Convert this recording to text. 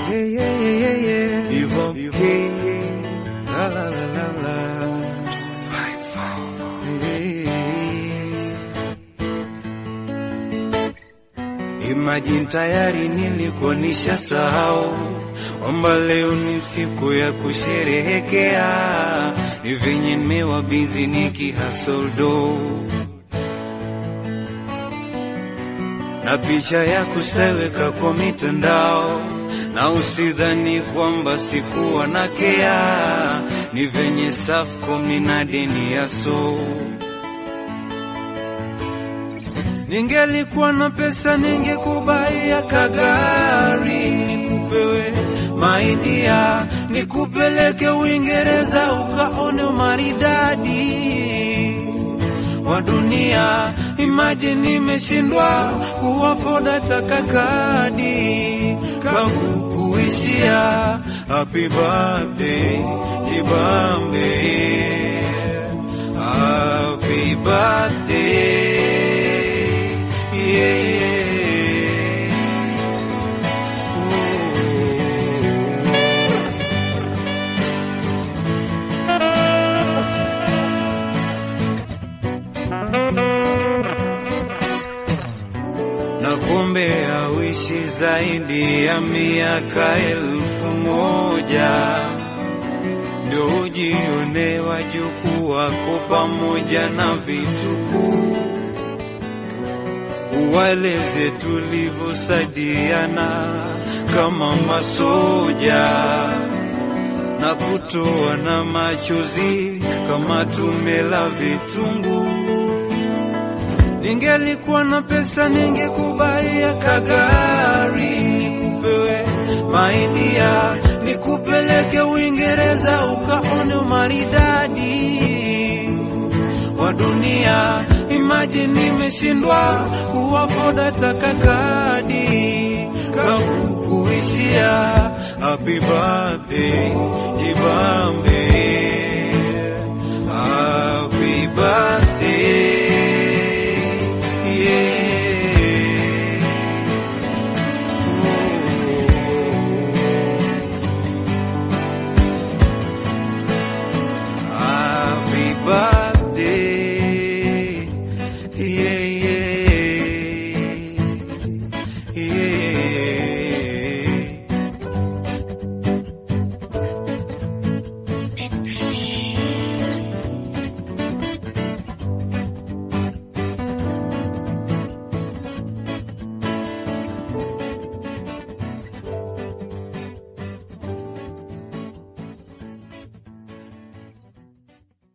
Yeah, yeah, yeah, yeah, yeah. Evoke. La, la, la, la, la. Yeah. Imagine tayari nilikuwa nishasahau kwamba leo ni siku ya kusherehekea, ni venye nimewa busy nikihasoldo na picha ya kusteweka kwa mitandao, na usidhani kwamba sikuwa na kea, ni venye Safcom nina deni ya so Ningelikuwa na pesa ningekubaia kagari, nikupewe maidia, nikupeleke Uingereza ukaone umaridadi wa dunia. Imagine nimeshindwa kuwafoda takakadi kangu kuishia. Happy birthday Kibambe, happy birthday yeah, yeah. na kumbe auishi zaidi ya miaka elfu moja ndio ujione wajukuu wako pamoja na vitukuu, uwaeleze tulivyosaidiana kama masoja na kutoa na machozi kama tumela vitunguu. Ningelikuwa na pesa ningekubaia kagari, nikupewe maidia, nikupeleke Uingereza ukaone umaridadi wa dunia. Imagine nimeshindwa kuwafoda takakadi kakukuishia. Happy birthday Jibambe, happy birthday Happy birthday, yeah, yeah, yeah.